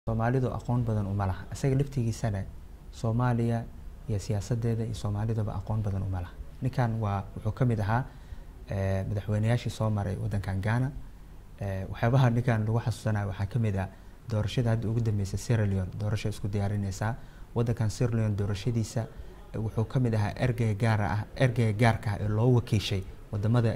soomaalidu aqoon badan uma laha isaga laftigiisana soomaaliya iyo siyaasadeeda iyo soomaalidaba aqoon badan uma laha ninkan waa wuxuu ka mid ahaa madaxweyneyaashii soo maray wadankan ghana waxyaabaha ninkan lagu xasuusanayo waxaa kamid ah doorashada hadda ugu dambeysay sierra leone doorasha isku diyaarineysaa wadankan sierra leone doorashadiisa wuxuu ka mid ahaa ergeyga gaara ah ergeyga gaarka ah ee loo wakiishay wadamada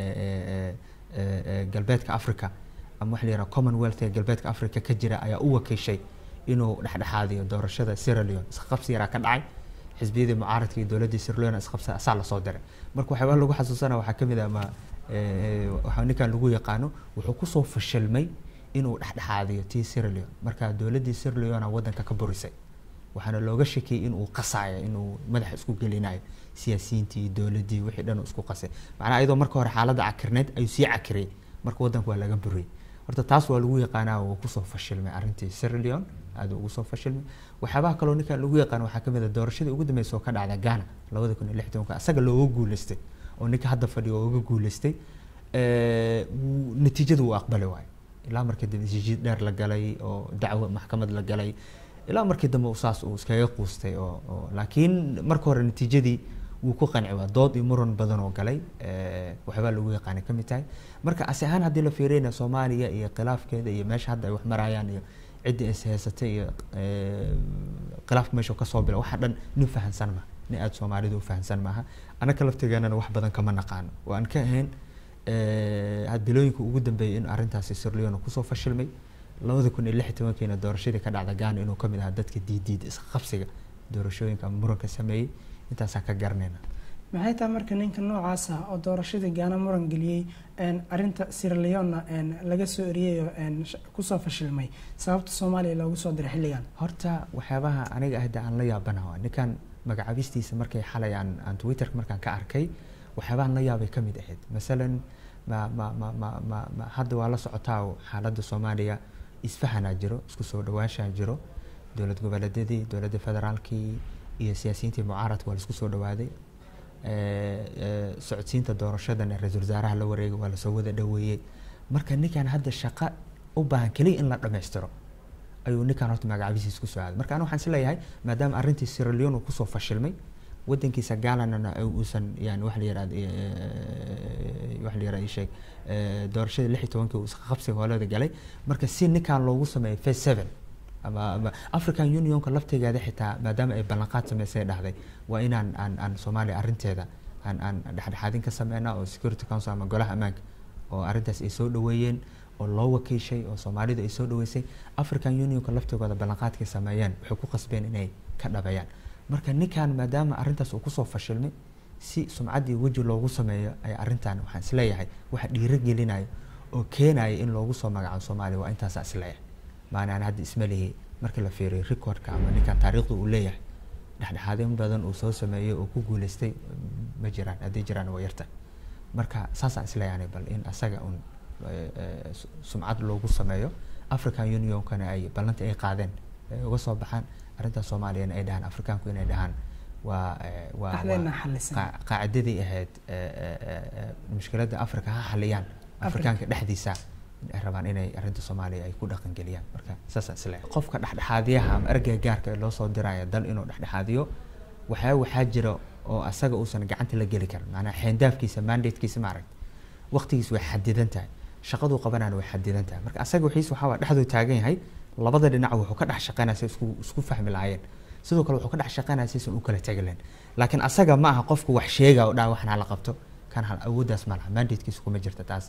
galbeedka africa ama waxa la yihahda commonwealth ee galbeedka africa ka jira ayaa u wakiishay inuu dhexdhexaadiyo doorashada sierra leone isqabsi yaraa ka dhacay xisbiyadii mucaaradka iyo dowladdii sierra leone isqabsa asaa lasoo diray marka waxyaabaha lagu xasuusana waxaa kamid ah ma waxaa ninkan lagu yaqaano wuxuu kusoo fashilmay inuu dhexdhexaadiyo tii sierra leone marka dowladdii sierra leone wadanka ka burisay waxaana looga shakiyey inuu qasaayo inuu madaxa isku gelinayo siyaasiyiintii dowladdii wixii dhan uu isku qasay macnaha iyadoo marka hore xaaladda cakirneyd ayuu sii cakiriyey marka wadanka waa laga buriyey horta taas waa lagu yaqaanaa uu kusoo fashilmay arrintii sierra leone aada ugu soo fashilmay waxyaabaha kaloo ninkan lagu yaqaan waxaa kamid a doorashadii ugu dambeysa oo ka dhacda ghana labada kun iyo lix tobanka asaga looga guuleystay oo ninka hadda fadhiyo oo uga guuleystay natiijada uu aqbali waayo ilaa markii dambe isjiid dheer la galay oo dacwo maxkamad la galay ilaa markii dambe saas uu iskaga quustay oo oo laakiin marka hore natiijadii wuu ku qanci waa dood iyo muran badan oo galay waxyaabaa lagu yaqaanay ka mid tahay marka asi ahaan haddii la fiiriyna soomaaliya iyo khilaafkeeda iyo meesha hadda ay wax marayaan iyo ciddii is haysatay iyo khilaafka meesha kasoo bila waxa dhan nin fahansan maha nin aada soomaalidu u fahansan maaha annaka laftigeenana wax badan kama naqaano oo aan ka ahayn bilooyinka ugu dambeeyay in arrintaasi sierra leone kusoo fashilmay labada kun iyo lix iyo tobankiina doorashadii ka dhacda ghana inuu kamid ahaa dadka diidiida isqabsiga doorashooyinka ama muranka sameeyey intaasaan ka garanayna maxay tahay marka ninka noocaas ah oo doorashadii gaana muran geliyey arinta sierra leona laga soo eriyey oo kusoo fashilmay sababta soomaaliya loogu soo diray xilligan horta waxyaabaha aniga ahda aan la yaabanaha ninkan magacabistiisa markay xalay aan aan twitterka markaan ka arkay waxyaabahan la yaabay ka mid ahayd masalan ma ma ma ma ma ma hadda waa la socotaa xaaladda soomaaliya isfahanaa jiro isku soo dhawaanshaa jiro dowlad goboleedyadii dowladda federaalkii iyo siyaasiyiintii mucaaradka waa laisku soo dhawaaday socodsiinta doorashadana ra-iisul wasaaraha la wareegay waa lasoo wada dhaweeyey marka ninkan hadda shaqo u baahan keliya in la dhammaystiro ayuu ninkan horta magacabistiisa kusoo aaday marka aniga waxaan is leeyahay maadaama arrintii sierra leone uu kusoo fashilmay wadankiisa galanana uusan yani wax la yirahdo wax la yirahdo sheeg doorashadii lix iyo tobankii uu qabsiga hoolada galay marka si ninkan loogu sameeyo phase seven ama ama african unionka laftigeeda xitaa maadaama ay ballanqaad sameysay dhahday waa inaan aan aan soomaaliya arrinteeda aan aan dhexdhexaadin ka sameynaa oo security council ama golaha ammaanka oo arrintaas ay soo dhaweeyeen oo loo wakiishay oo soomaalidu ay soo dhaweysay african unionka laftigooda ballanqaadkay sameeyeen waxay ku qasbeen inay ka dhabeeyaan marka ninkan maadaama arrintaas uu kusoo fashilmay si sumcad iyo weji loogu sameeyo ay arrintan waxaan isleeyahay waxa dhiiro gelinayo oo keenaya in loogu soo magacaabo soomaaliya waa intaasa isleeyahay maanaan hadda isma lihi marka la fiiriyo recordka ama ninkan taariikhda uu leeyahay dhexdhexaadin badan uu soo sameeyey oo ku guuleystay ma jiraan haddii jiraan waa yarta marka saasaan isleeyahay bal in asaga un sumcad loogu sameeyo african unionkana ay ballanta ay qaadeen ay uga soo baxaan arrintaas soomaaliyana ay dhahaan afrikaanku inay dhahaan waa waa qaacidadii ahayd mushkiladda africa ha xaliyaan afrikaanka dhexdiisa ay rabaan inay arrinta soomaaliya ay ku dhaqangeliyaan marka saasaan isleeyahay qofka dhexdhexaadiyaha ama ergeyga gaarka ee loo soo diraya dal inuu dhexdhexaadiyo waxyaa waxaa jira oo asaga uusan gacanta la geli karin maanaa xeendaafkiisa mandatekiisa maaragt waqtigiis way xadidan tahay shaqaduu qabanayna way xadidan tahay marka asaga wixiis waxaa waa dhexduu taagan yahay labada dhinac wuxuu ka dhex shaqeynaya si isku isku fahmi lahaayeen sidoo kale wuxuu ka dhex shaqeynaya si isan u kala tegi lahayn laakiin asaga ma aha qofku wax sheega oo dhaa waxna la qabto kan hal awooddaas ma laha mandatekiisa kuma jirta taas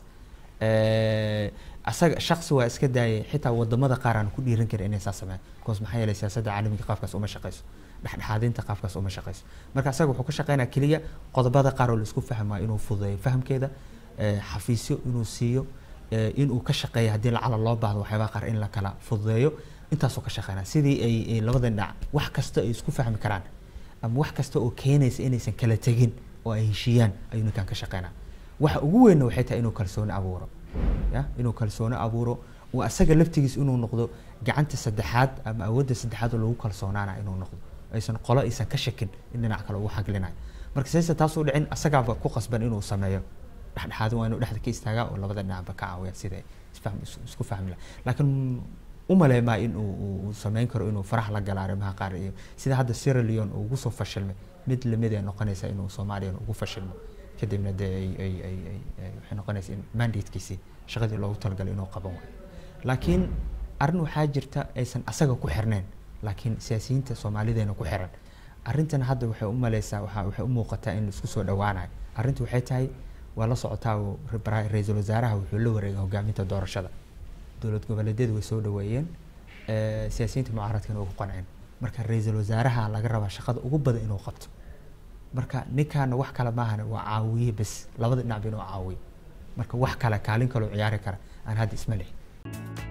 asaga shaksi waa iska daayay xitaa wadamada qaar aan ku dhiiran karin inay saa sameeyaan because maxaa yeelay siyaasadda caalamiga qaafkaas uma shaqeyso dhexdhexaadinta qaafkaas uma shaqeyso marka asaga wuxuu ka shaqeynaya keliya qodobada qaar oo laisku fahmayo inuu fududeeyo fahamkeeda xafiisyo inuu siiyo inuu ka shaqeeyo haddii lacala loo baahdo waxyaabaha qaar in la kala fududeeyo intaasuu ka shaqeynaya sidii ay labada dhinac wax kasta ay isku fahmi karaan ama wax kasta oo keenaysa inaysan kala tegin oo ay heshiiyaan ayuu ninkan ka shaqeynaya waxa ugu weynna waxay tahay inuu kalsooni abuuro ya inuu kalsooni abuuro uu asaga laftigiis inuu noqdo gacanta saddexaad ama awoodda saddexaad oo lagu kalsoonaana inuu noqdo aysan qolo aysan ka shakin in dhinac kale ugu xaglinayo marka sayse taas u dhicin asagaaba ku qasban inuu sameeyo dhexdhexaadin waa inuu dhexda ka istaagaa oo labada dhinacba ka caawiya sida isfahm isku fahmi laha laakiin umaleemaa in uu uu sameyn karo inuu farax la gala arrimaha qaar iyo sida hadda Sierra Leone uu ugu soo fashilmay mid lamid ay noqonaysaa inuu Soomaaliya ugu fashilmo kadibna dee ay ay ay ay ay- waxay noqonaysaa in mandatekiisii shaqadii loogu talagalay inuu qaban waayo laakiin arrin waxaa jirta aysan asaga ku xirnayn laakiin siyaasiyiinta soomaalideena ku xiran arrintan hadda waxay u maleysaa waxaa waxay u muuqataa in isku soo dhawaanayo arrintu waxay tahay waa la socotaa oo ra- ra-iisul wasaaraha wuxuu la wareegay hogaaminta doorashada dowlad goboleedyadu way soo dhaweeyeen eh, siyaasiyiinta mucaaradkana way ku qanceen marka ra-iisul wasaaraha laga rabaa shaqada ugu badan inuu qabto marka ninkaana wax kale maahan waa caawiye bes labada dhinacba inuu caawiyo marka wax kale kaalin kaloo ciyaari kara aan hadda isma leh